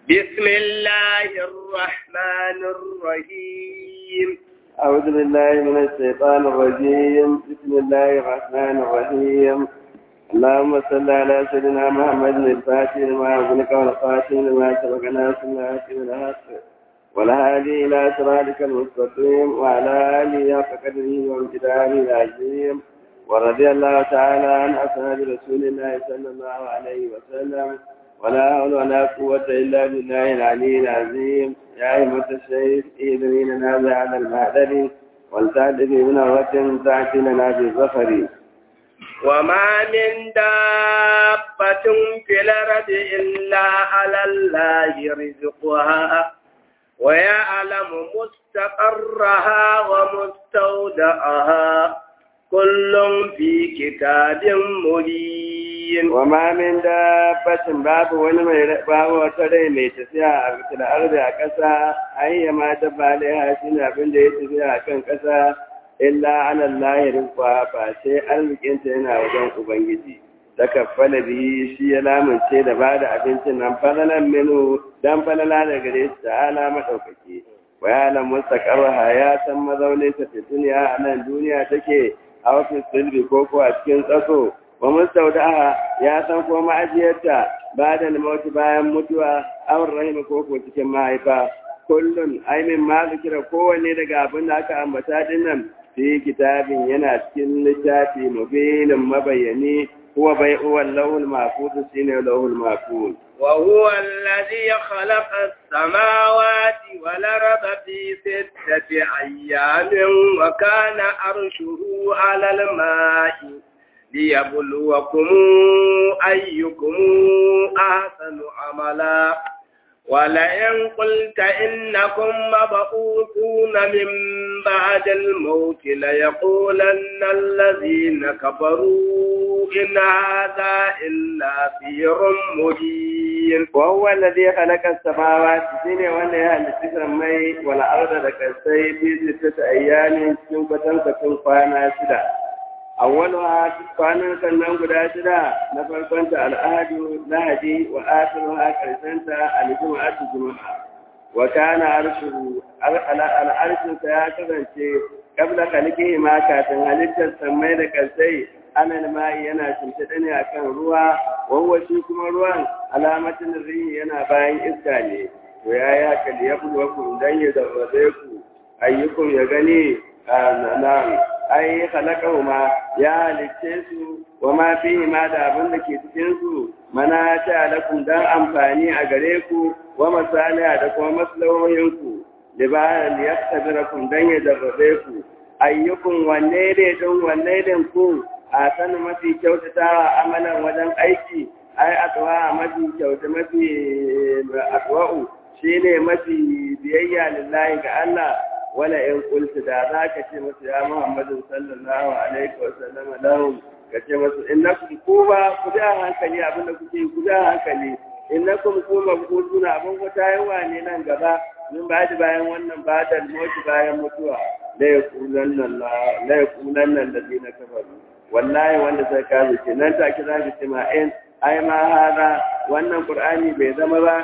بسم الله الرحمن الرحيم أعوذ بالله من الشيطان الرجيم بسم الله الرحمن الرحيم اللهم صل على سيدنا محمد الفاتح لما أغلق والخاتم لما سبق ناس الناس بالحق والهادي إلى صراطك المستقيم وعلى آله حق قدره وامتداره العظيم ورضي الله تعالى عن أصحاب رسول الله صلى الله عليه وسلم ولا حول ولا قوة إلا بالله العلي العظيم يا أيها الشيخ إذن لنا على المهدر والتعد بمنوة تأتي لنا بالظفر وما من دابة في الأرض إلا على الله رزقها ويعلم مستقرها ومستودعها كل في كتاب مبين وما من دابة باب wani mai babu wata rai mai tafiya a cikin arzi a ƙasa ayya ma ta bale ha shi ne abin da ya tafiya a kan ƙasa illa ala Allah rizqa fa sai arzikinta yana wajen ubangiji ta kaffala bihi shi ya lamunce da ba da abincin nan falalan minu dan falala da gare shi ta'ala madaukaki wa ya lam mustaqarraha ya san mazaunin ta fi duniya a nan duniya take a wasu silbi ko ko a cikin tsaso wa mustaudaha ya san ko ma'ajiyarta ba da mauti bayan mutuwa awar rahima ko ko cikin mahaifa kullun aimin ma zikira kowanne daga abin da aka ambata din nan fi kitabin yana cikin littafi mubinin mabayani huwa bai huwa lawul mahfuz shine lawul mahfuz وهو الذي خلق السماوات والأرض في ستة أيام وكان عرشه على الماء ليبلوكم أيكم أحسن عملا ولئن قلت إنكم مبعوثون من بعد الموت ليقولن الذين كفروا إن هذا إلا سير مبين وهو الذي خلق السماوات سنة وانا يهل السماء والأرض لكسي في ستة أيام سنبة فتنفانا سلا أولها kwanan sannan guda shida na farkonta al'adu lahadi wa akhiruha karshenta al-jum'atu jum'a wa kana arshuhu al-arshin ya kasance kabla khalqihi ma kafin halittar sammai da kalsai anal mai yana shimfiɗa ne akan ruwa wawa shi kuma ruwan alamatin rihi yana bayan iska ne to ya ya kalli ya bulwakum dan ya zarrabe ku ayyukum ya gani na ai ma ya halicce su wa ma fihi ma da abin da ke cikin su mana ta lakum dan amfani a gare ku wa masaliha da kuma maslahohin ku libayan liyaktabirakum dan ya darrabe ku ayyukum wanne ne don wanne ne ku a sanin mafi kyautatawa amalan wajen aiki ai atwa mafi kyauta mafi atwa'u shine mafi biyayya lillahi ga Allah wala in qultu da za ka ce musu ya Muhammadu sallallahu alaihi wa sallam lahum ka ce musu innakum kuba ku da hankali abin da kuke ku da hankali innakum kuma ku tuna abin ku tayawa ne nan gaba min ba bayan wannan badal mutu bayan mutuwa la yaqulanna la yaqulanna alladhina kafaru wallahi wanda sai ka ce nan take za ka ce ma in ai ma hada wannan qur'ani bai zama ba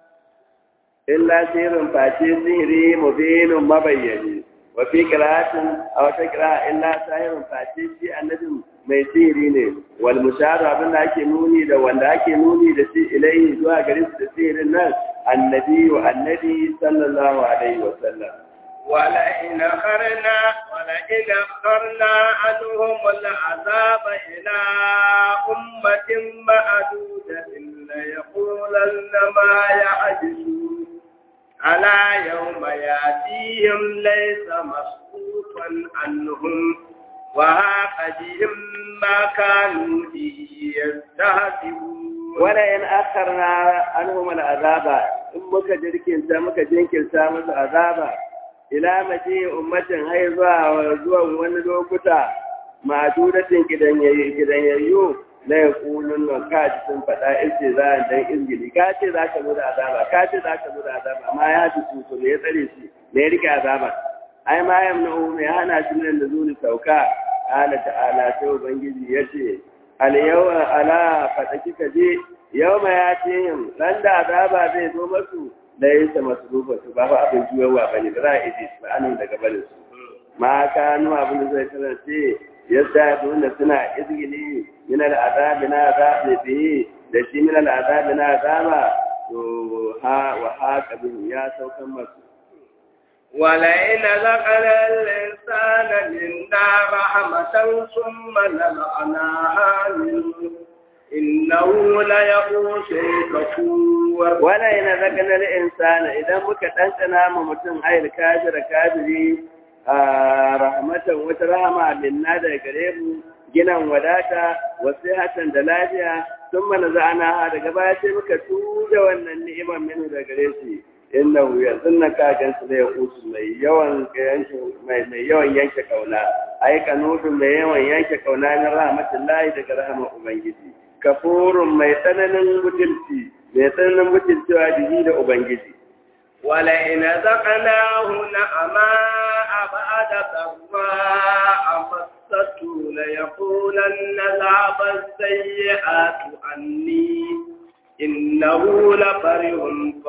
illa sirrin face sihiri mubinun mabayyani wa fi qira'atin aw ta qira'a illa sahirun face shi annabin mai sihiri ne wal musharu abin da ake nuni da wanda ake nuni da shi ilaihi zuwa gare su da sihirin nan annabi wa annabi sallallahu alaihi wa sallam ولئن أخرنا ولئن أخرنا عنهم العذاب إلى أمة معدودة ليقولن ما يعجزون على يوم يأتيهم ليس مسقوطا عنهم وهاق بهم ما كانوا به يستهزئون ولئن أخرنا عنهم العذاب إن مكا جركين مكا جنكين سامس عذابا ila mace ummatin hai zuwa zuwan wani lokuta ma'adudatin gidanyayyu la yaqulun wa kaji sun faɗa ice za a dan izgili ka ce za ka zo da azaba ka ce za ka zo da azaba amma ya ji su ne ya tsare shi ne ya rike azaba ai ma yamna mai hana shi nan da zuri sauka ala ta'ala sai ubangiji ya ce al-yawma ala fataki kaje yawma ya ce yin ran da azaba zai zo masu da yin sa masrufa su ba fa abin juyawa bane ba za a ije su ba anan daga barin su ma kanu abin da zai kasance yadda dole suna izgili min al-azabi na azabi bihi da shi min al-azabi na azaba to ha wa haka bihi ya saukan masu ولئن ذقنا الإنسان منا رحمة ثم نزعناها منه إنه ليئوس كفور ولئن ذقنا الإنسان إذا muka ɗanɗana ma mutum ayar kafira kafiri rahmatan wata rahama minna daga gare mu ginan wadata wasu hatan da lafiya sun mana za'ana daga baya sai muka tuja wannan ni'imar minu daga gare shi innahu yazunna ka gansu da yakutu mai yawan yanke mai mai yawan yanke kauna ai kanutu mai yawan yanke kauna na rahmatullahi daga rahama ubangiji kafurun mai tsananin mutunci mai tsananin mutuncewa dihi da ubangiji ولئن ذقناه نعماء بعد ضراء مسته ليقولن ذهب السيئات عني إنه لفرح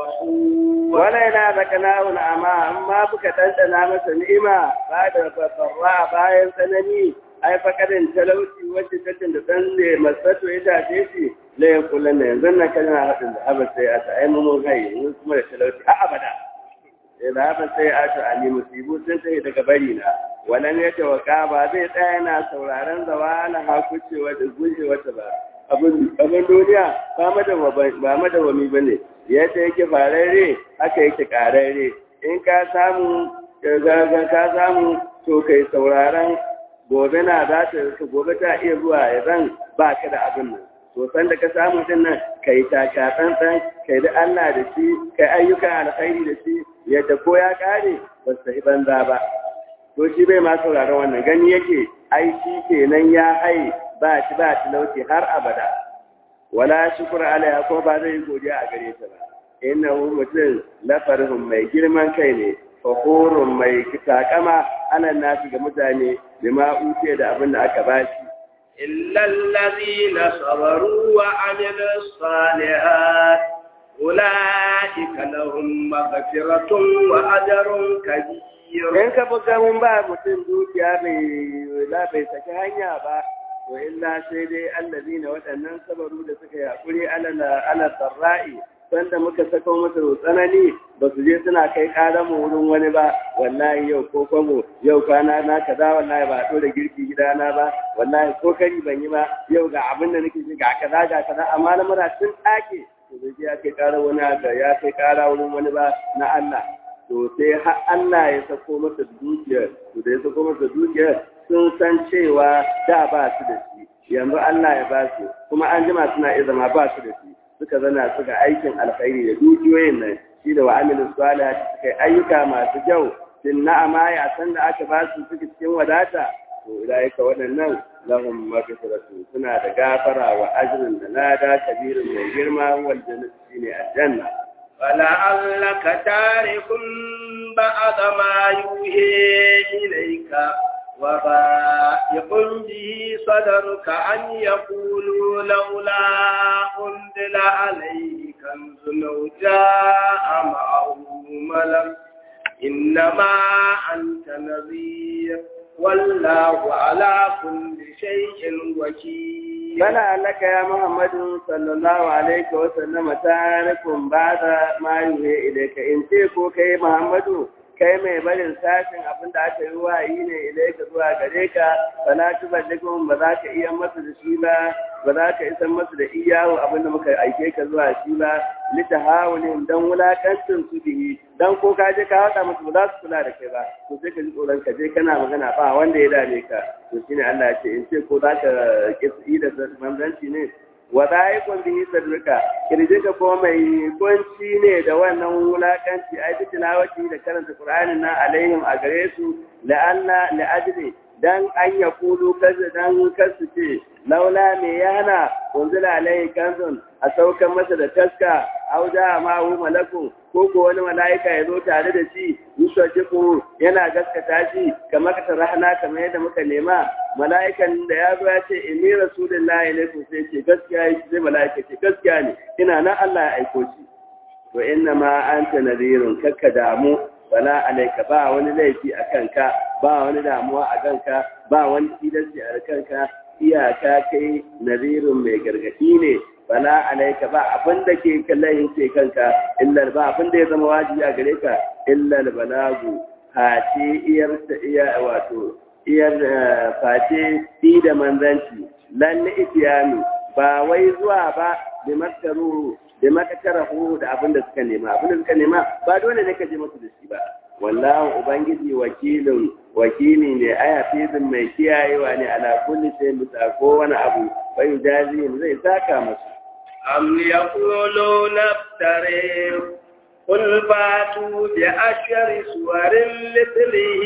فخور ولئن ذقناه نعماء أما بك تنتنا masa ni'ima ba da farra bayan tsanani ai fakadin talauci wacce tattin da dan ne masato ya tace shi la yakulan ne yanzu na kana hadin da abin sai ata ai mun hai mun kuma da talauci a abada sai da abin sai ata ani musibu sun tafi daga bari na wannan ya tawaka ba zai tsaya yana sauraron zawala hakucewa da gujewa ta ba abin abin duniya ba madawa ba madawami bane yadda yake farare haka yake karare in ka samu ka samu to kai sauraron gobe na za ta gobe ta iya zuwa ya zan ba ka da abin nan to san da ka samu din nan kai taka tsantsan kai da Allah da shi kai ayyukan alkhairi da shi yadda ko ya kare ba su yi banza ba to shi bai ma sauraron wannan gani yake ai shi kenan ya hai ba shi ba talauci har abada wala shukura alaiha ko ba zai yi godiya a gare ta ba innahu mutum lafarhum mai girman kai ne fakhurun mai takama ana nafi ga mutane bima uce da abin da aka bashi إلا الذين صبروا وعملوا الصالحات أولئك لهم مغفرة وأجر كبير in ka buga mun ba mutum dukiya bai la bai saki hanya ba to illa sai dai allazina waɗannan sabaru da suka yakuri ala ala sarra'i sanda muka sako masa tsanani ba su je suna kai ƙaran mu wurin wani ba wallahi yau ko kwamo yau kwana na kaza wallahi ba a ɗora girki gidana ba wallahi ko kari ban yi ba yau ga abin da nake ji ga kaza ga kaza amma na mura tun ɗake to bai je ya kai ƙara wani haka ya kai ƙara wurin wani ba na Allah to sai har Allah ya sako masa dukiyar to da ya sako masa dukiyar sun san cewa da ba su da shi yanzu Allah ya ba su kuma an jima suna iya zama ba su da shi suka zana suka aikin alkhairi da dukiyoyin nan shi da wa'amilin salih suka yi ayyuka masu kyau sin na'ama ya san da aka ba su suke cikin wadata to ilaika waɗannan lahum maghfiratu suna da gafara wa ajrin da lada kabirin mai girma wal jannatu shine aljanna فلعلك تارك بعض ما يوحي إليك وبائق به صدرك أن يقولوا لولا أنزل عليه كنز لو جاء معه ملك إنما أنت نذير والله على كل شيء وكيل Bala alaka ya Muhammadu sallallahu alaihi wa sallam tarikun bada ma yuhe ilaika in ce ko kai Muhammadu kai mai barin sashin abin da aka yi wayi ne ilaika zuwa gare ka fala tuballikum ba za ka iya masa da shi ba ba za ka isan masa da iyawo abin da muka aike ka zuwa shi ba litahawulin dan wulakancin su bihi dan ko ka je ka haɗa musu ba za su kula da kai ba to sai ka ji tsoron ka je kana magana ba wanda ya dame ka to shine Allah ya ce in ce ko za ka kisi da manzanci ne wa da'ikun bihi sadrika kirjinka ko mai kunci ne da wannan wulakanci ai bi tilawati da karanta qur'anin nan alaihim a gare su la'alla la'ajli dan an ya kulu kaza dan kasu ce laula me ya hana unzila alaihi kanzun a saukan masa da taska au da ma hu malakun ko ko wani mala'ika ya zo tare da shi yusajiku yana gaskata shi kamar ka rahana kamar yadda muka nema mala'ikan da ya zo ya ce inni rasulullahi ilaikum sai ce gaskiya yake sai mala'ika ce gaskiya ne ina nan Allah ya aiko shi to inna ma anta nadirun kakka damu wala alaika ba wani laifi a kanka ba wani damuwa a kanka ba wani tilasti a kanka iyaka kai nadirun mai gargadi ne wala alaika ba abin da ke kallon ce kanka illa ba abin da ya zama wajibi a gare ka illa balagu face iyar ta iya wato iyar face fi da manzanci lan itiyami ba wai zuwa ba bi makaru da makakarahu da abin da suka nema abin da suka nema ba dole ne ka je musu da shi ba wallahu ubangiji wakilin wakili ne aya fizin mai kiyayewa ne ala kulli shay bisa ko wani abu bai jazi zai saka musu am yaquluna iftari قل فاتوا بعشر سور مثله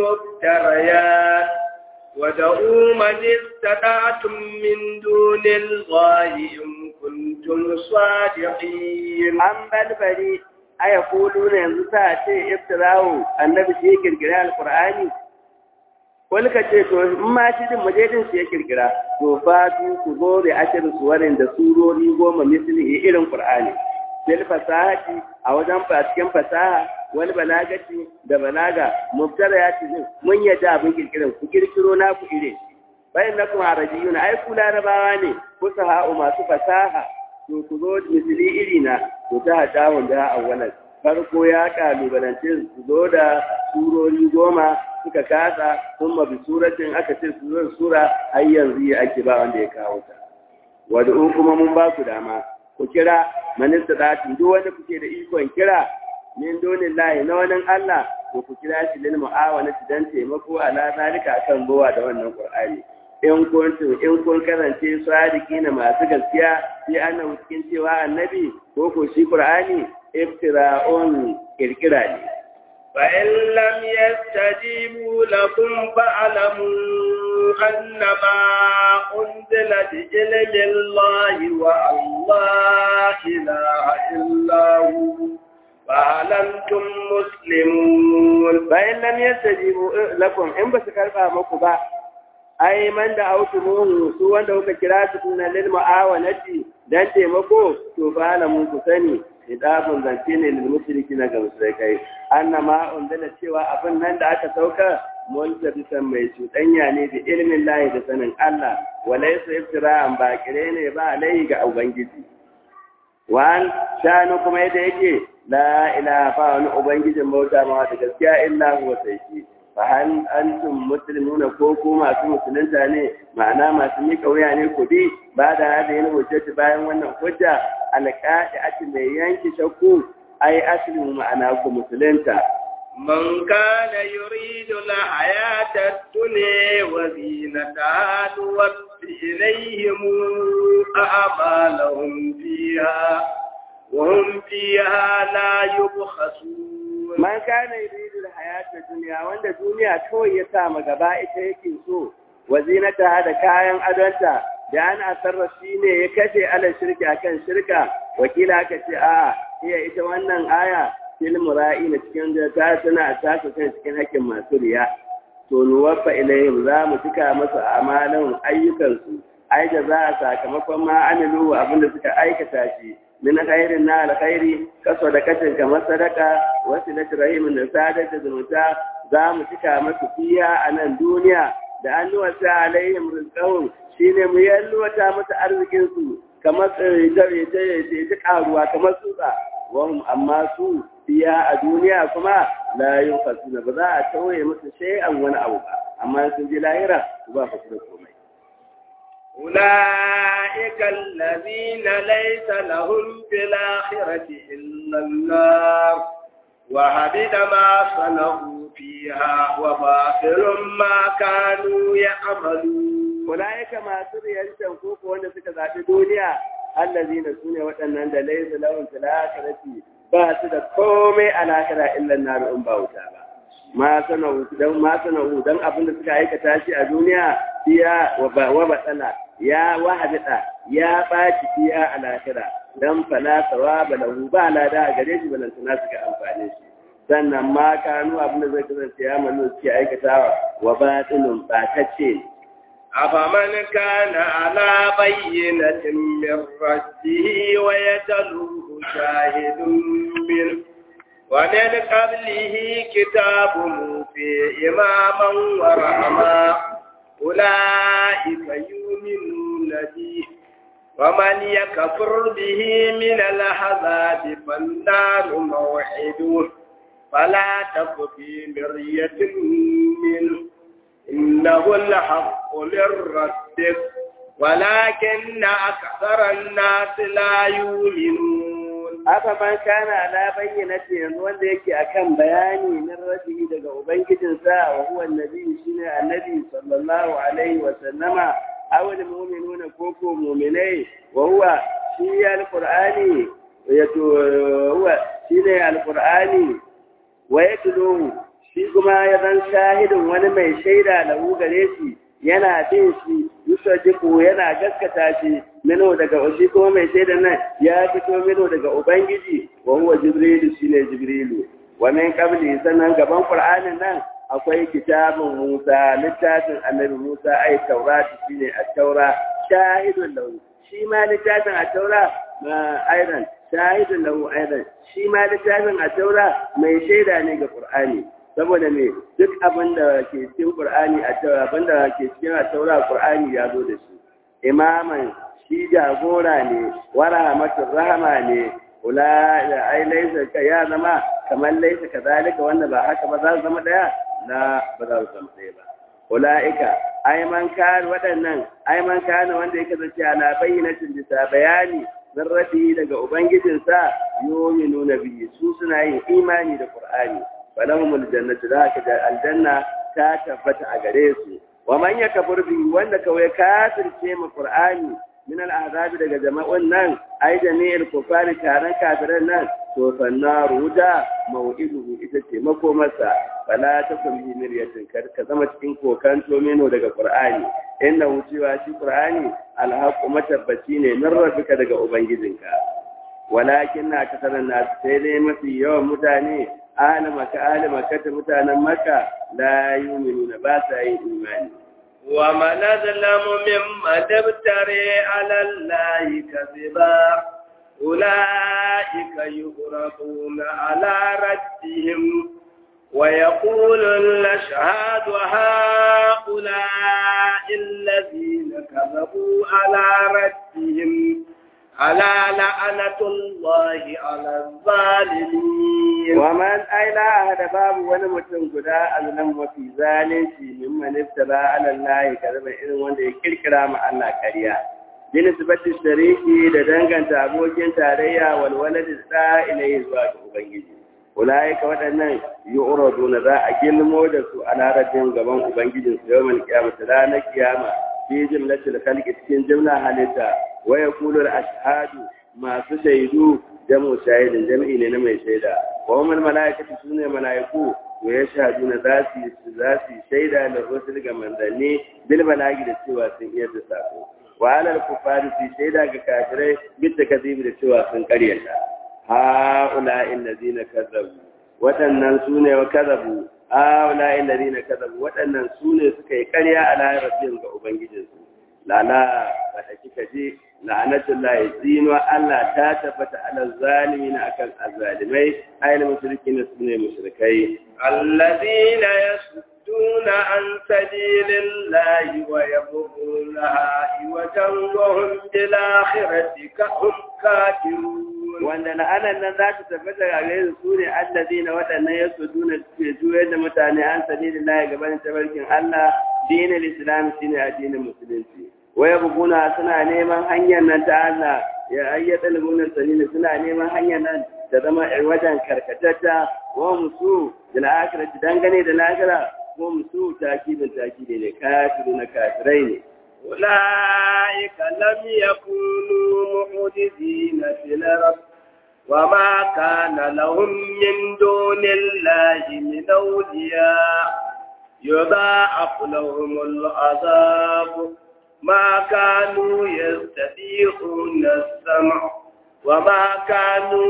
مفتريات ودعوا من استطعتم من دون الله إن kuntum sadiqin an balbari aya kulu ne yanzu ta ce iftirawo annabi shi ya kirkira alqur'ani wani ka ce to in ma shi din majedin shi ya kirkira to fa ku zo da ashirin suwarin da surori goma misali irin qur'ani bil fasahati a wajen cikin fasaha wani balagati da balaga mubtara ya ce mun yadda abin kirkiran ku kirkiro na ku ire bayan na kuma arabiyuna ai ku larabawa ne kusa ha'u masu fasaha to ku zo misali iri na to ta hada wanda awwalan farko ya kalubalance su zo da surori goma suka kasa sun mabi suratin aka ce su zo sura har yanzu ya ake ba wanda ya kawo ta wadda kuma mun ba ku dama ku kira manista dati duk wanda kuke da ikon kira min donin lahi na wani Allah ko ku kira shi lil mu'awana dan taimako ala zalika akan bowa da wannan Qur'ani in kuntum in kun karance sadiki na masu gaskiya sai annabi cikin cewa annabi ko ko shi Qur'ani iftira'un kirkira ne فإن لم يستجيبوا لكم فاعلموا أنما أنزل بعلم الله وأن لا إله إلا هو فهل أنتم مسلمون فإن لم يستجيبوا لكم إن بس كرفا مكبا ai man da autumuhu su wanda kuka kira su kuna lil mu'awanati dan taimako to fa alamu ku sani idabun zance ne lil mushriki na ga mushrikai annama undala cewa abin nan da aka sauka multabisan mai cuɗanya ne da ilmin lahi da sanin Allah walaysa iftira'an ba kire ne ba alai ga ubangiji wan shanu kuma yadda yake la ilaha ba wani ubangijin bauta ma da gaskiya illa huwa sai shi fahal antum muslimuna ko ko masu musulunta ne ma'ana masu mika wuya ne ku bi ba da hada yin hujjati bayan wannan hujja alƙaɗi ake mai yanki shakku ai aslimu ma'ana ku musulunta من كان يريد الحياة الدنيا وزينتها نوفي إليهم أعمالهم فيها وهم فيها لا يبخسون man kana yuridu alhayata dunya wanda duniya kawai ya sa ma gaba ita yake so wazinata da kayan adonta da an asarra shine ya kashe ala shirki akan shirka wakila aka ce a iya ita wannan aya fil mura'i na cikin da ta tana ta kai cikin hakkin masu riya to nuwaffa ilayhim za mu cika masu amalan ayyukansu ai da za a sakamakon ma amilu abinda suka aikata shi min khairin na alkhairi kaso da kacin kamar sadaka wasu na rahimin da sadar da zumunta za mu cika masu fiya a nan duniya da an nuwata alaihim rizqahum shine mu yalwata musu arzikin su kamar tsire ta karuwa kamar tsutsa wahum amma su fiya a duniya kuma la yunfasuna ba za a tauye musu shay'an wani abu ba amma sun ji lahira ba fa su da komai أولئك الذين ليس لهم في الآخرة إلا النار وهبط ما صنعوا فيها وباطل ما كانوا يعملون أولئك ما سريا تنفوق وانا سكذا الدنيا الذين سنة وأنهم ليس لهم في الآخرة باسد كومي الآخرة إلا النار أم باوتا ma sana'u dan ma sana'u dan abin da suka aikata shi a duniya biya wa batsala ya wahadata ya baci biya a lahira dan fala sawaba lahu ba lada a gare shi balantana su ga amfani shi sannan ma kanu abin da zai kasance ya manu suke aikatawa wa batilun batacce أفمن كان على بينة من ربه ويتلوه شاهد منه ومن قبله كتاب موسى إماما ورحما أولئك يؤمنون به ومن يكفر به من العذاب فالنار موعده فلا تك في مرية منه إنه الحق من ربك ولكن أكثر الناس لا يؤمنون haka man kana ala bayyinati yanzu wanda yake akan bayani min rabbihi daga ubangijinsa wa huwa annabi shine annabi sallallahu alaihi wa sallama aw al mu'minuna ko ko mu'minai wa huwa shi alqur'ani yato huwa shine alqur'ani wa yatluhu shi kuma ya zan shahidin wani mai shaida lahu gare shi yana bin shi yusajiku yana gaskata shi mino daga shi kuma mai shaidan nan ya fito mino daga ubangiji wa huwa jibrilu shine jibrilu wa min qabli sannan gaban qur'anin nan akwai kitabun musa littafin annabi musa ai taurat shine at-taura shahidun lahu shi ma littafin at-taura aidan shahidun lahu aidan shi ma littafin at-taura mai shaida ne ga qur'ani saboda me duk abin da ke cikin Qur'ani a taura abin da ke cikin taura Qur'ani ya zo da shi imaman shi jagora ne wa rahmatur rahama ne ula da ai laisa ka ya zama kamar laisa kazalika wanda ba haka ba za su zama daya la ba za su zama daya ba ulaika ai man kan waɗannan ai man kan wanda yake zace ala bayyinatin bisa bayani min rabbi daga ubangijinsa yu'minuna bihi su suna yin imani da Qur'ani falahumul jannatu da haka aljanna ta tabbata a gare su wa man yakfur bi wanda kawai kafirce mu qur'ani min al'azab daga jama'un nan ai jami'il kufari taron kafiran nan to fannaru da mau'iduhu ita ce makomarsa fala ta kulli miryatin kar ka zama cikin kokanto meno daga qur'ani inna wucewa shi qur'ani alhaqu matabbaci ne min rabbika daga ubangijinka walakin na kasaran nasu sai dai mafi yawan mutane ahli maka ahli makka mutanen makka la yu'minuna ba sa yin imani wa man azlamu mimman tabtari ala allahi kadhiba ulaika yuqrabuna ala rabbihim ويقول الأشهاد هؤلاء الذين كذبوا على ربهم ألا لعنة الله على الظالمين ومن أي لا أحد باب ونمتن قداء أظلم وفي ذلك ممن افترى على الله كذب إذن وانده كركرا مع الله كريا بنسبة الشريك لدنغن تابوكين تاريا والولد الساء إليه زواج أبنجي أولئك waɗannan yu'raduna za a gilmo da su a larabin gaban ubangijin su yawan kiyama ranar kiyama fi jimlatil khalqi cikin jimla halitta wa yaqulu al-ashhadu masu shaidu jamu shahidin jami'i ne na mai shaida wa umar malaikatu sune malaiku wa yashhaduna za su za su shaida da rusul ga manzanni bil balagi da cewa sun iya da sako wa alal kufari su shaida ga kafirai bil takzibi da cewa sun karyata ha ula'il ladina kazzabu waɗannan sune wa kazzabu ha ula'il ladina kazzabu waɗannan sune suka yi ƙarya a lahiratin ga ubangijinsu lala ba ta kika je la'anatul lahi zinuwa Allah ta tabbata ala zalimin akan azzalimai ayyul mushrikin sune mushrikai alladhina yasudduna an sabilillahi wa yabghunaha iwajan wa hum bil akhirati kahum kafirun wanda la'anan nan za ta tabbata ga gare su ne allazina waɗannan yasudduna suke juyar da mutane an sabilillahi gaban tabarkin Allah dinin islam shine addinin musulunci waya buguna suna neman hanyar nan ta Allah ya ayyata lubunan sanini suna neman hanyar nan ta zama wajen karkatatta wa musu da la'akirati dangane da lahira wa musu takibin takibi ne kafiru na kafirai ne أولئك لم يكونوا معجزين في الأرض وما كان لهم من دون الله من أولياء يضاعف لهم العذاب ما كانوا يستطيعون السمع وما كانوا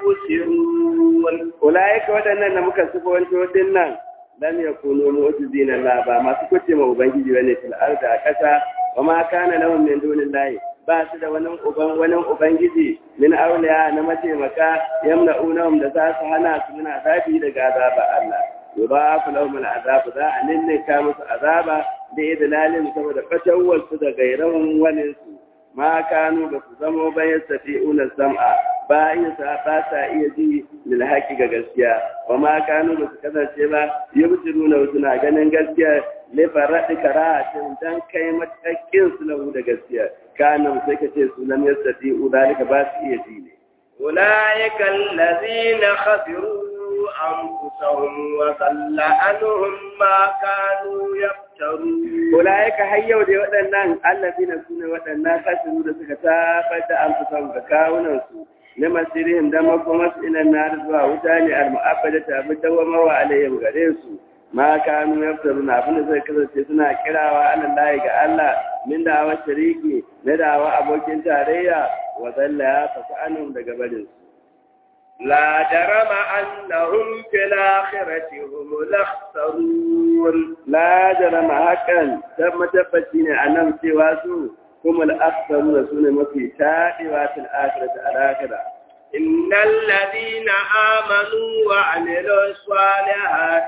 يبصرون أولئك waɗannan da muka sifanto din nan lam yakunu mu'jizina la ba masu kuce ma ubangiji bane fil ardi a ƙasa wa ma kana lahum min dunillahi ba su da wani uban wani ubangiji min auliya na mataimaka yamna'unahum da za su hana su min azabi daga azaba Allah yudafu lahum al'azab za a ninninka musu azaba da idlalin saboda fatawar su da gairan wani su ma kanu ba su zamo bayan safi'una sam'a ba iya sa ba sa iya ji lil haƙi ga gaskiya wa ma kanu ba su kasance ba yubtiruna suna ganin gaskiya le faradi karatin dan kai matakin su lahu da gaskiya kana sai ka ce su lam yastati'u dalika ba su iya ji ne أولئك الذين خسروا أنفسهم وضل عنهم ما كانوا يفترون Ulaika har yau da waɗannan allazina su ne waɗannan kasiru da suka tabar da amfusan ga kawunansu na masirihim da makomas ilan na zuwa wuta ne al-mu'abbada ta bi dawama wa alayhim gare su ma kanu yaftaruna abin da zai kasance suna kirawa alallahi ga Allah min da'awar shariki na da'awa abokin tarayya wa zalla ya fasu anhum daga barin su لا جرم أنهم في الآخرة هم الأخسرون la jarama hakan dan matabbaci ne a nan cewa su kuma al'aksaru da su ne mafi taɗewa fil akhirati al-akhirah إن الذين آمنوا وعملوا الصالحات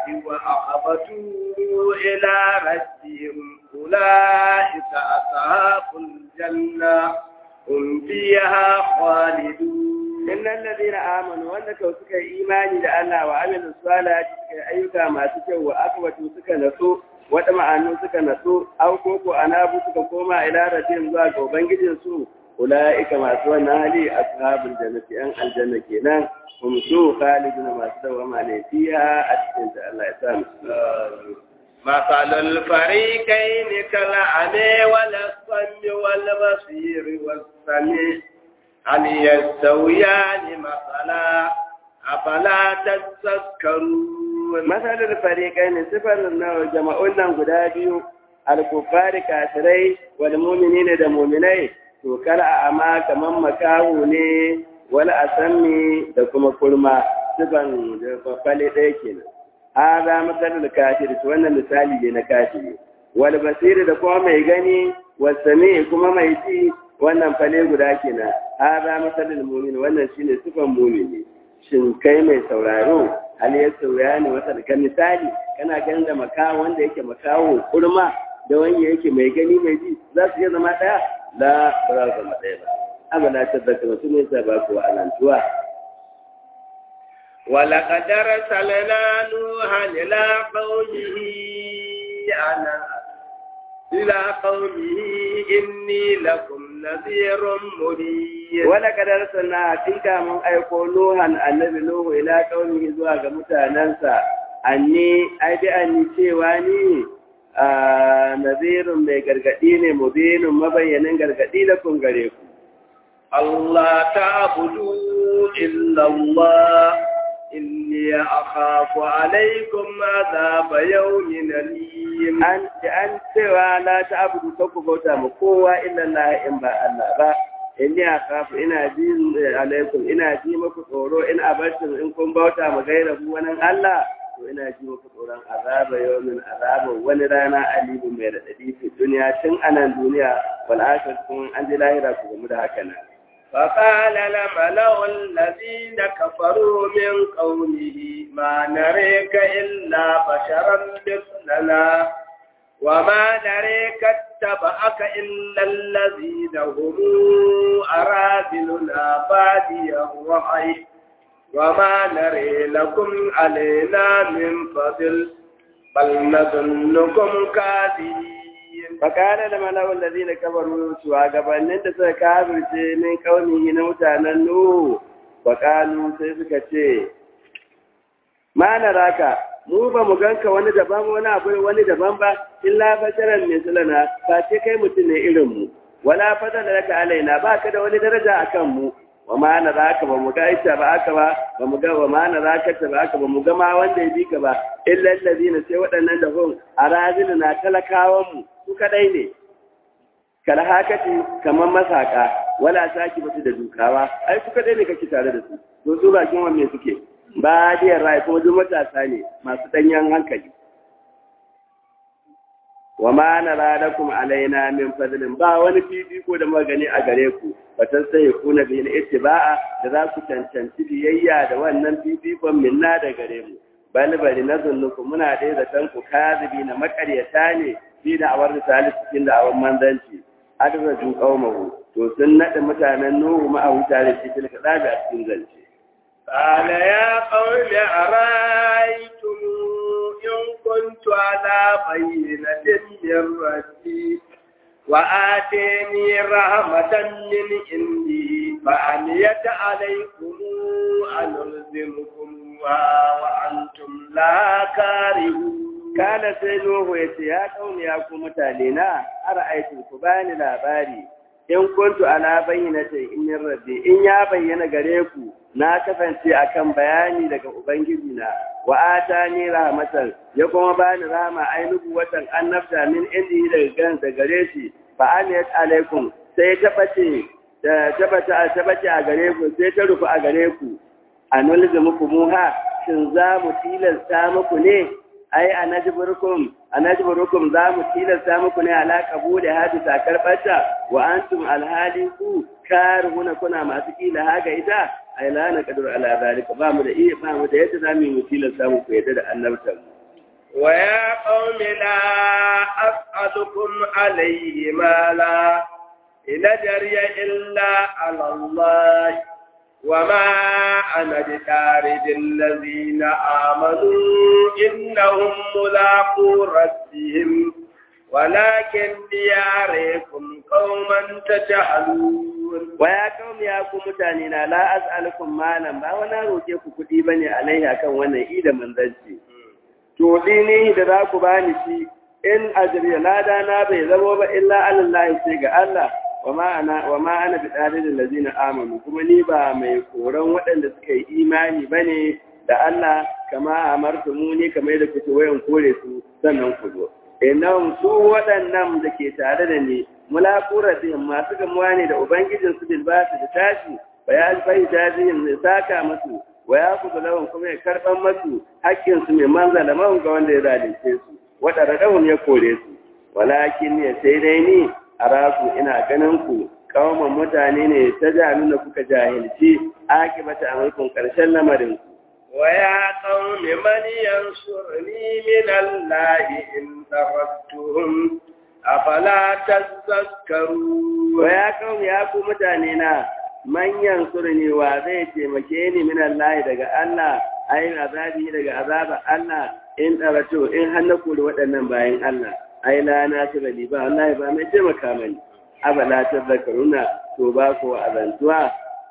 وأخبتوا إلى ربهم أولئك أصحاب الجنة هم فيها خالدون innal ladina amanu wanda kau suka yi imani da Allah wa amilu salati suka yi ayyuka masu kyau wa akbatu suka naso wata ma'anu suka naso au koko anabu suka koma ila rabbihim zuwa ga ubangijin su ulaika masu wannan hali ashabul jannati an aljanna kenan hum su khaliduna masu dawama ne fiha a cikin ta Allah ya sa mu مثل الفريقين كالأعمى والأصم والبصير والسميع هل يستويان مثلا أفلا تذكرون masalar fariƙai ne sifar na jama'un nan guda biyu alkufari kafirai wal mu'minina da mu'minai to kar a ama kaman makahu ne wal asami da kuma kurma sifan da fafale ɗaya kenan hada masalar kafir to wannan misali ne na kafiri wal basiri da kuma mai gani wal sami kuma mai ji wannan fale guda kenan hada masalar mu'min wannan shine sifan mu'mini shin kai mai sauraro hal ya sauya ne wata daga misali kana ganin da makawo wanda yake makawo kurma da wanda yake mai gani mai ji za su iya zama ɗaya la ba za su zama ɗaya ba abu na tabbata mutum ne sa ba ku alantuwa ولقد أرسلنا نوحا إلى قومه أنا إلى قومه إني لكم نذير مبين wala kadar sana hakika mun aiko nuhan annabi nuhu ila qaumihi zuwa ga mutanansa anni ai bi anni cewa ni a nazirun mai gargadi ne mubinun mabayyanin gargadi da kun gare ku الله تعبدوا إلا الله إني أخاف عليكم عذاب يوم أليم an da an cewa la ta abudu ta ku bauta ma kowa illa Allah in ba Allah ba inni akhafu ina ji alaikum ina ji muku tsoro in abartum in kun bauta ma gairahu wani Allah to ina ji muku tsoron azaba yawmin azaba wani rana alibu mai radadi fi duniya tun anan duniya wal akhir kun an ji lahira ku gamu da haka nan فقال الملأ الذين كفروا من قومه ما نريك إلا بشرا مثلنا وما نريك اتبعك إلا الذين هم أرادلنا بادي الرأي وما نري لكم علينا من فضل بل نظنكم كاذبين fakana da mala'ul ladina kafaru shugabannin da suka kafirce min kaunihi na mutanen nuhu fakalu sai suka ce ma naraka mu ba mu ganka wani daban wani abu wani daban ba illa basharan mislana ba ce kai mutum ne irin mu wala fadala laka alaina ba ka da wani daraja akan mu wa ma naraka ba mu ga ita ba aka ba ba mu ga wa ma naraka ta ba aka ba mu ga ma wanda ya bi ka ba illa allazina sai waɗannan da hun araziluna talakawan mu su kadai ne kalhakati kamar masaka wala saki bata da dukawa ai kuka dai ne kake tare da su to su bakin wanne suke ba diyar rai kuma duk matasa ne masu danyen hankali wa ma nara lakum alaina min fadlin ba wani fifiko da magani a gare ku batan sai ku na bil ittiba'a da za ku cancanci biyayya da wannan fifikon minna da gare mu bal bari nazunnuku muna dai zaton ku kazibi na makaryata ne fi da awar misali cikin da awan manzanci adraju qaumahu to sun nada mutanen nuhu ma a wuta da shi tilka daga a cikin zance قال يا قوم أرأيتم إن كنت على بينة من ربي وآتيني رحمة من عندي فأميت عليكم أنلزمكمها وأنتم لا كارهون Kala sai Nuhu ya ce, Ya kauni ya ku mutane na, ara aikin ku bani labari, in kuntu ala bayyana ce in yin rabbi, in ya bayyana gare ku, na kasance akan bayani daga Ubangiji na, wa ata ni rahmatan, ya kuma bani rahama ainihu watan annabta min indi daga gan da gare shi, fa amiyat alaikum, sai ta bace, ta bace a gare ku, sai ta rufu a gare ku, a nulga muku muha, shin za mu tilasta muku ne, ai anajburukum anajburukum za mu tilasta muku ne ala qabuli hadi takar bata wa antum alhali ku karhuna kuna masu kila haga ita ai la na kadur ala zalika ba mu da iya ba mu da yadda zamu mu tilasta muku yadda da annabtan wa ya qaumi la as'alukum alayhi mala ila jariya illa ala allah وما أنا بطارد الذين آمنوا إنهم ملاقو ربهم ولكن ليعرفكم قوما تجهلون ويا قوم يا قوم متانينا لا أسألكم مالا ba wani roke ku kuɗi bane alaihi akan wannan ida manzanci to dini da za ku bani shi in ajriya lada na bai zama ba illa alallahi sai ga Allah wa ma ana bi ɗalilin lazina amanu kuma ni ba mai koron waɗanda suka yi imani ba ne da Allah kama amartu mu ne kamar yadda kuke wayan kore su sannan ku zo innan su waɗannan da ke tare da ni mulaquratin masu gamuwa ne da ubangijin su bil basu da tashi wa ya alfai tajin ne saka masu wa ya kudu lawan kuma ya karɓan masu haƙƙin su mai manzala man ga wanda ya zalunce su waɗanda ɗahun ya kore su walakin ya sai dai ni araku ina ganin ku kawaman mutane ne ta nuna kuka jahilci akibata amurkun ƙarshen lamarin ku. ويا قوم من ينصرني من الله إن تردتهم أفلا تذكرون ويا قوم يا قوم متانينا من ينصرني وزي تمكيني من الله daga Allah ayin azabi daga azabar Allah in tsarato in hannaku da waɗannan bayan Allah ai la na shi bali ba wallahi ba mai taimaka mani abala ta zakaruna to ba ko azantuwa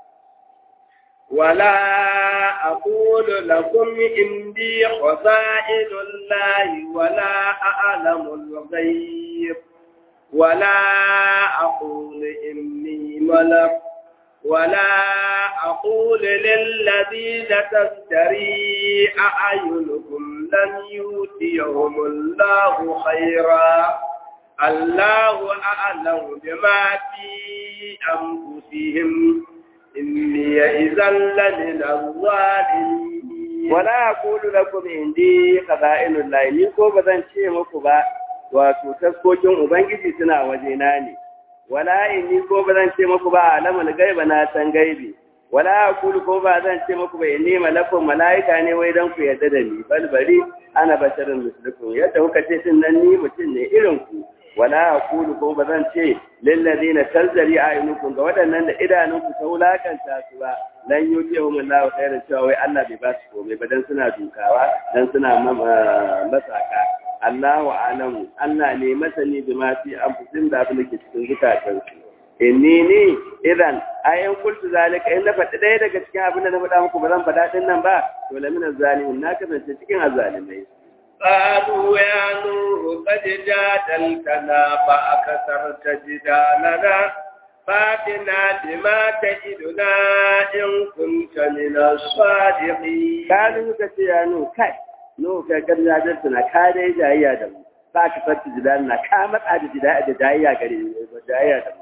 ولا أقول لكم إني خزائن الله ولا أعلم الغيب ولا أقول إني ملك ولا أقول للذين تزدري أعينكم لن يؤتيهم الله خيرا الله أعلم بما في أنفسهم إني إذا لمن الظالمين ولا أقول لكم عندي خزائن الله ni ko ba zan ce muku ba wato taskokin ubangiji suna wajena ne wala inni ko ba zan ce muku ba alamul gaiba na san gaibi wala aqulu ko ba zan ce muku ba inni malakun malaika ne wai dan ku yarda da ni bal bari ana basharun mislukum yadda kuka ce din nan ni mutum ne irin ku wala aqulu ko ba zan ce lil ladina tazri ayunukum ga waɗannan da idanunku ta wulakanta su ba lan yutihum Allahu khairan cewa wai Allah bai ba su komai ba dan suna dukawa dan suna masaka Allahu alamu Allah ne masani da ma fi anfusin da abin da ke cikin zukatansu inni ni idan ayan kultu zalika in na faɗi ɗaya daga cikin abin da na faɗa muku ba zan faɗa ɗin nan ba to lamina zalimin na kasance cikin azalimai قالوا يا نور قد جادلتنا فأكثرت جدالنا فاتنا بما تجدنا إن كنت من الصادقين قالوا كتي يا نور كاي نور كاي قد جادلتنا كاي دai jayayya da mu فأكثرت جدالنا ka matsa da jayayya gare jayayya da mu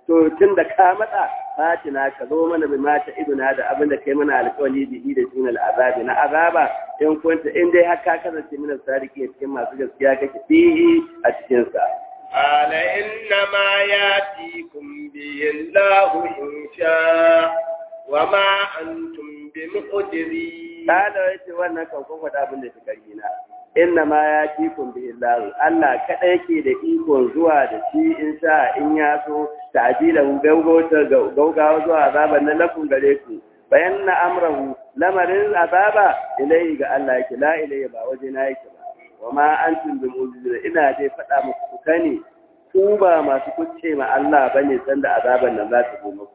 to tun da ka matsa fatina ka zo mana bi mata iduna da abin da kai mana alƙawari bihi da sunan azabi na azaba in kunta in dai har ka kasance mina sadiki cikin masu gaskiya kake fihi a cikin sa قال إنما يأتيكم به الله إن شاء وما أنتم بمعجزين قال yace wannan kan kun faɗa abin da take karina inna ma ya tikun bi Allah Allah kada yake da ikon zuwa da shi in sha in ya so ta'jila hu gaugauta gaugawa zuwa azaban nan lafun gare ku bayan na amrahu lamarin azaba ilai ga Allah yake la ilai ba waje na yake ba wa ma antum bi mu'jizin ina dai faɗa muku ku kane ku ba masu kuce ma Allah bane sanda azaban nan za ta zo muku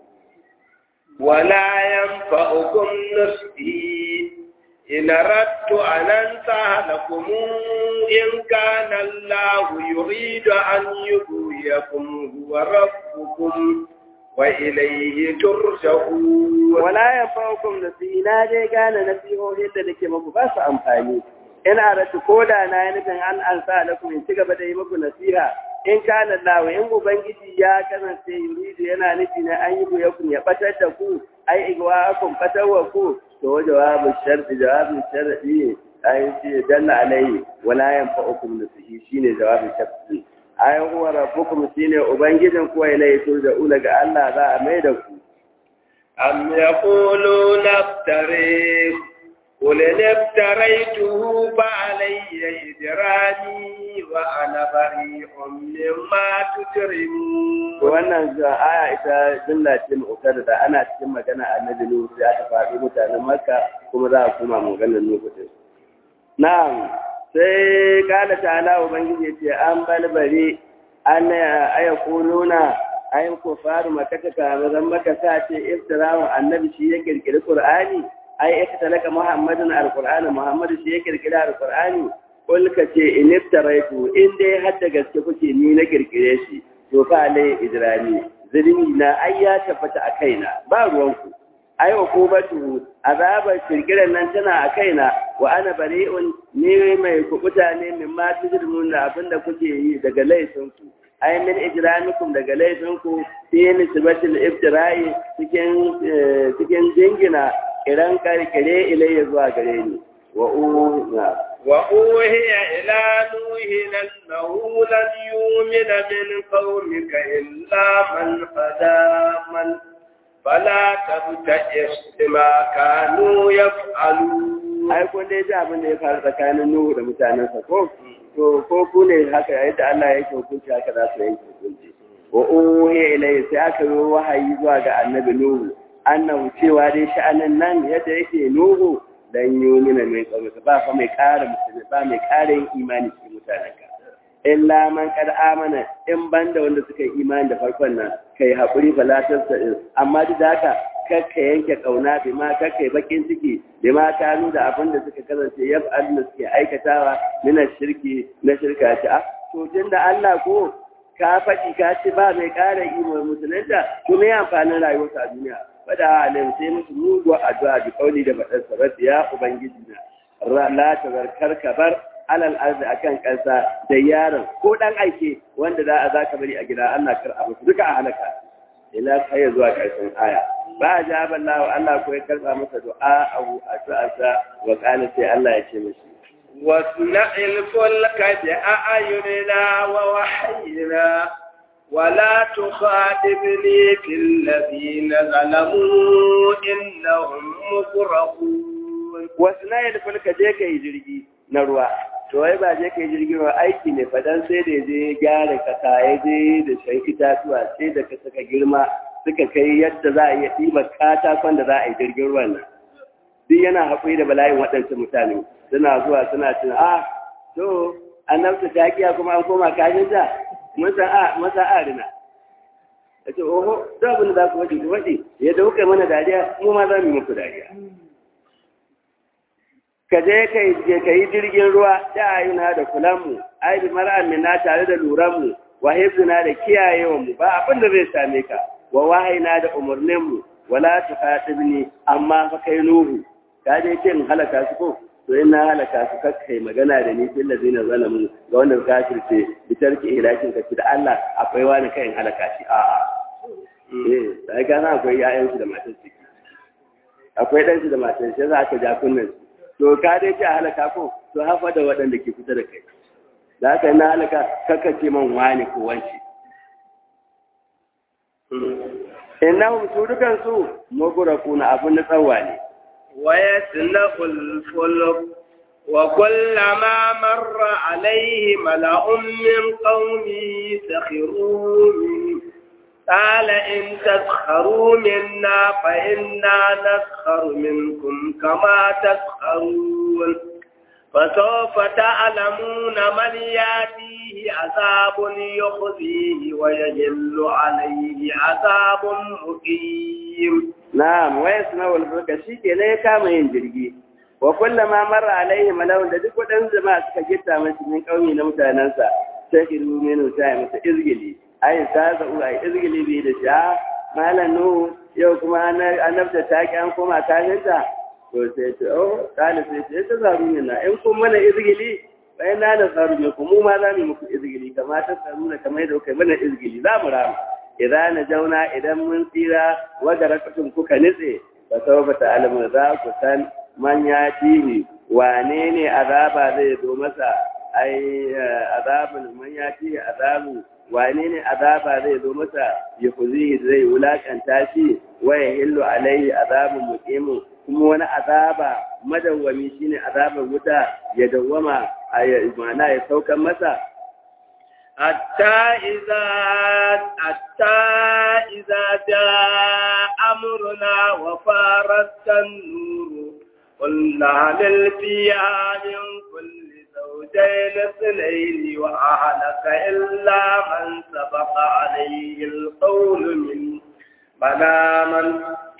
ولا ينفعكم نصحي إن أردت أن أنصح لكم إن كان الله يريد أن يغويكم هو ربكم وإليه ترجعون ولا ينفعكم نصحي نا dai gane nasihohin da nake muku ba su amfani ina da koda na yi nufin an ansa lakum in ci gaba da yi muku nasiha in kana lawa in ubangiji ya kasance yuridu yana nufi na an yi buyakun ya batar da ku ai igwa kun fatarwa ku to jawabu sharti jawabin sharti ai shi dalla alai wala yanfa'ukum nasihi shine jawabin sharti ai huwa rabbukum shine ubangijin ku ilai to da ula ga Allah za a mai da ku am yaquluna iftari قل إن افتريته فعلي إجرامي وأنا بريء مما تجرمون wannan aya ita jumla ce mu'tada da ana cikin magana annabi Nuhu sai aka faɗi mutanen Makka kuma za a kuma maganar Nuhu din na'am sai kala ta'ala ubangiji ce an balbare an aya kununa ayin kufaru makaka kamar maka sa ce iftirahu annabi shi ya kirkiri Qur'ani ai aka talaka Muhammadin alqur'ani Muhammadu shi ya kirkira alqur'ani kul ka ce in iftaraitu in dai har da gaske kuke ni na kirkire shi to fa alai idrani zulmi na ai ya tabbata a kaina ba ruwanku ai ukubatu azabar kirkiran nan tana a kaina wa ana bari'un ni mai kubuta ne min ma tujrimun da abinda kuke yi daga laifinku ai min ijramikum daga laifinku fi nisbatil iftira'i cikin cikin jingina kiran karkire ilayya zuwa gare ni wa una وأوهي إلى نوح أنه لن يؤمن من قومك إلا من هدى من فلا تبتئس بما كانوا يفعلون ai kun dai ji abin da ya faru tsakanin Nuhu da mutanensa ko to ko ku ne haka yadda Allah yake hukunci haka za su yanke hukunci wa uhiya ilayhi sai aka yi wahayi zuwa ga annabi Nuhu annahu cewa dai sha'anin nan yadda yake Nuhu dan yumina mai tsawata ba fa mai ƙara musulmi ba mai ƙara yin imani cikin mutanenka illa man kad amana in banda wanda suka yi imani da farkon nan kai haƙuri falatar sa amma duk da haka kakka yanke kauna bi ma kakka yi bakin ciki bi ma ta da abin da suka kasance ya da suke aikatawa mina shirki na shirka ce a to tun da Allah ko ka faɗi ka ce ba mai ƙara imani musulunta to me amfanin rayuwarsa a duniya fada alim sai musu muguwar addu'a da kauli da faɗar sabat ya ubangiji na la tazarkar kabar alal arzi akan kansa da yaron ko dan aike wanda za a zaka bari a gida Allah kar abu duka a halaka ila kai zuwa karshen aya ba jaba Allah Allah ko ya karba masa du'a abu addu'arsa wa qala sai Allah ya ce mishi واصنع الفلك بأعيننا ووحينا ولا تخاطبني في الذين ظلموا إنهم مغرقون wasu na yadda fulka je ka yi jirgi na ruwa to wai ba je ka yi jirgin ruwa aiki ne fadan sai da je gyara kasa ya je da shan itatuwa sai da ka saka girma suka kai yadda za a iya ɗiba katakon da za a yi jirgin ruwan nan duk yana haƙuri da bala'in waɗansu mutane suna zuwa suna cin a to annabta ta kiya kuma an koma kashin ta masa arina a ce oho duk abin da za ku waje ku waje yadda kuka yi mana dariya mu ma za mu yi muku dariya ka je ka yi jirgin ruwa da ayuna da kulanmu ai bi mar'amina tare da luranmu wa hifzina da kiyayewanmu ba abin da zai same ka wa wahayina da umarninmu wala tuqatibni amma fa kai nuhu ka je ce in halaka su ko to in na halaka su kakkai magana da ni fil ladina zalamu ga wanda kafirce bi tarki ilahin ka da Allah akwai wani kai in halaka shi a'a eh sai gana akwai ƴaƴan shi da matan ciki akwai ɗan shi da matan shi za ka ja kunnen to ka dai ce a halaka ko to hafa da waɗanda ke kusa da kai da haka na halaka kaka ce man wani ko wanci innahum su dukan su mughraquna abun na tsawa ne wa yasnaqul fulk wa kullama marra alayhi mala'un min qaumi sakhiru قال إن تسخروا منا فإنا نسخر منكم كما تسخرون فسوف تعلمون من ياتيه عذاب يخزيه ويجل عليه عذاب مقيم نعم ويسمع الفلك شيء لا كما ينجري وكلما مر عليه ملون da duk wadan zama suka gitta masa min kauni na mutanansa sai kiru menu sai masa izgili ai ta zau ai izgili bi da sha malan nu yau kuma annabta ta ki an koma kafinta to sai ce oh kana sai ce ta zaru ne na in kun mana izgili bayan na da zaru ne kuma ma za mu muku izgili kamar ta zaru ne kamar yadda kai mana izgili za mu rama idan na jauna idan mun tsira wadda rakatun kuka nitse ba sau ba ta alamu za ku san man ya tihi wane ne azaba zai zo masa ai azabun man ya tihi azabu wane ne azaba zai zo masa ya kuzi zai wulakanta shi wa ya hillu alaihi azabun muqimu kuma wani azaba madawwami shine azabar wuta ya dawwama a mana ya saukan masa حتى إذا حتى إذا جاء أمرنا وفارت النور قلنا هل فيها من كل زوجين اثنين وأهلك إلا من سبق عليه القول من من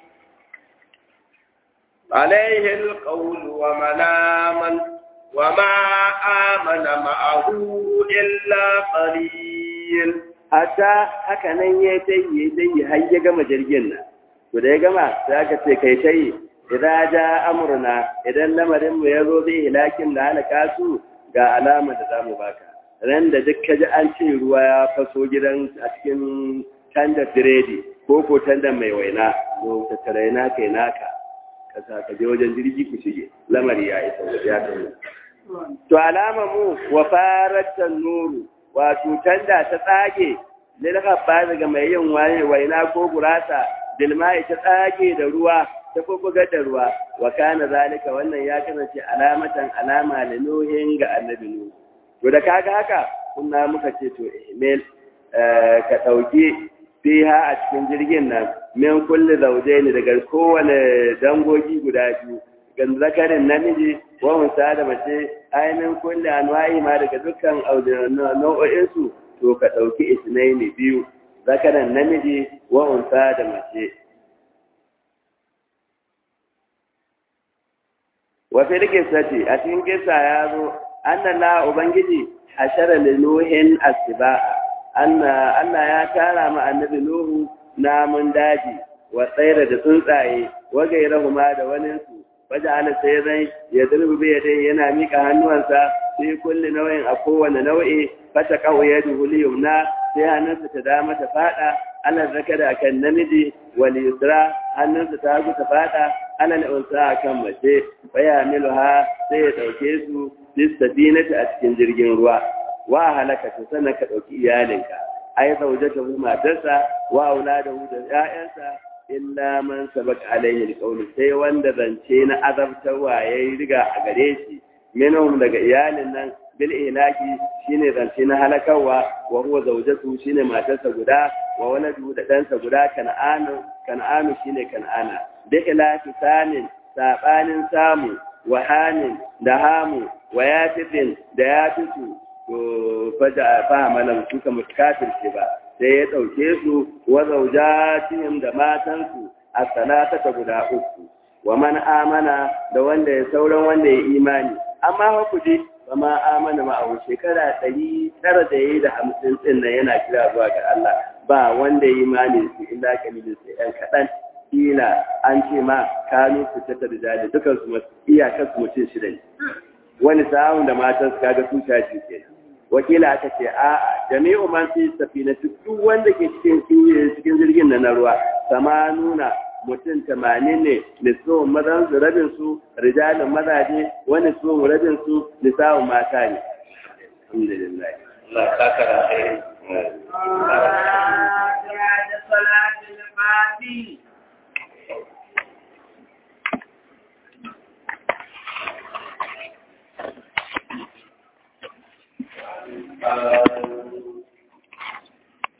عليه القول ومن آمن وما آمن معه إلا قليل hatta haka nan ya tayi tayi har ya gama jirgin nan to da ya gama sai aka ce kai tayi idan ja amruna idan lamarin mu yazo zai hilakin da halaka su ga alama da zamu baka ran da duk kaji an ce ruwa ya faso gidan a cikin tanda biredi ko ko tanda mai waina to tattare na kai naka ka sa ka je wajen jirgi ku shige lamari ya isa ya tafi to alama mu wa faratan nuru wato tanda ta tsage lil habba daga mai yin waye waina ko gurasa dilmai ta tsage da ruwa ta kokogar da ruwa wa kana zalika wannan ya kasance alamatan alama da nuhin ga annabi nuhu to da kaga haka kunna muka ce to email ka dauki fiha a cikin jirgin nan min kulli zawjaini daga kowane dangogi guda biyu ga zakarin namiji wa musa da mace ainihin kulli anwa'i ma daga dukkan nau'o'in su to ka dauki isnaini biyu zakarin namiji wa unsa da mace wa fi sati a cikin kisa ya zo annala ubangiji hashara linuhin asiba'a Allah ya tara ma annabi Nuhu namun daji wa tsaira da tsuntsaye wa gairahuma da waninsu waje ala sai zai ya durbu bai dai yana mika hannuwansa sai kulli nau'in a kowane nau'i fata kawo ya duhuli yumna sai hannunsa ta dama ta fada ana zakara akan namiji wal yusra hannunsa ta hagu ta fada ana unsa akan mace baya miluha sai ya dauke su lissafinata a cikin jirgin ruwa wa halaka ta sannan ka ɗauki iyalinka ai zaujata hu matarsa wa auladahu da 'ya'yansa illa man sabaq alaihi alqawl sai wanda zance na azabtarwa yayi riga a gare shi minhum daga iyalin nan bil ilaki shine zance na halakawa wa huwa zaujatu shine matarsa guda wa waladu da ɗansa guda kan'anu kan'anu shine kan'ana da ilaki sanin sabanin samu wa hanin da hamu wa yatifin da yatisu to faja fahamalan su ka mutkafirce ba sai ya ɗauke su wa zaujatihim da matansu a salata ta guda uku wa man amana da wanda ya sauran wanda ya imani amma hakuri ba ma amana ma a shekara ɗari tara da ya yi da hamsin ɗin nan yana kira zuwa ga Allah ba wanda ya imani su illa kalilin sai ɗan kaɗan kila an ce ma kanu su ta da dukansu iyakar su mutum shida ne wani sa'un da matan su kaga su shaji kenan wakila aka ce a'a jami'u man fi safina duk wanda ke cikin cikin jirgin na ruwa sama nuna mutum tamanin ne nisbun mazan su rabin su rijalin mazaje wani su rabin su nisa'un mata ne alhamdulillah Allah ka kara sai Uh...